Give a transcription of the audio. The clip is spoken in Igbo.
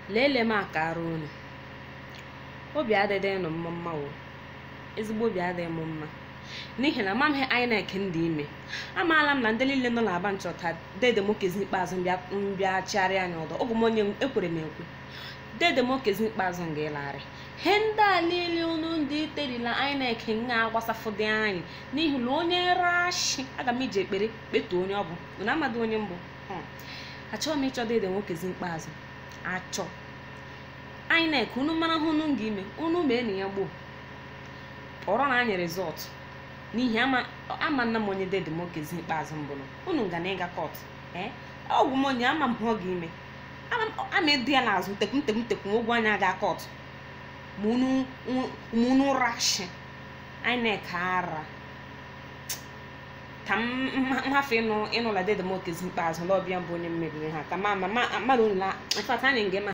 leele m akara unu obi adịghị nụ mma mma o ezigbo obi adịghị m mma n'ihi na amaghị INEC ndị ime amaala m na ndị niile nọ n'aba nchọta dede m okezi ikpeazụ mbịa chigharịa anya ọdọ ọgwụ m onye ekwere m ekwe dede m okezi ikpeazụ nga ịlarị he ndị a niile unu ndị iterila INEC nga agbasafụdị anyị n'ihi na onye rashi aga m iji ekpere kpetuo onye ọ bụ unu amadị onye mbụ achọghị m ịchọ dede nwokezi ikpeazụ achọ INEC unu mara hụ unu nga ime unu mee na ya gboo kpọrọ na anyị rizọtụ n'ihi ama nna m onye dede m okezi ikpeazụ mbụrụ unu ga na ịga kọt ee ọgwụ m onye ama m hụ gị ime ama ịdị ya n'azụ tekwum tekwum tekwum ụgwọ anya aga kọt ma unu rashi INEC ara ka m hafụ ịnụ ịnụla dede m okezi ikpeazụ n'ọbịa mbụ onye mmebiri ha ka mmadụ unu na anyị nga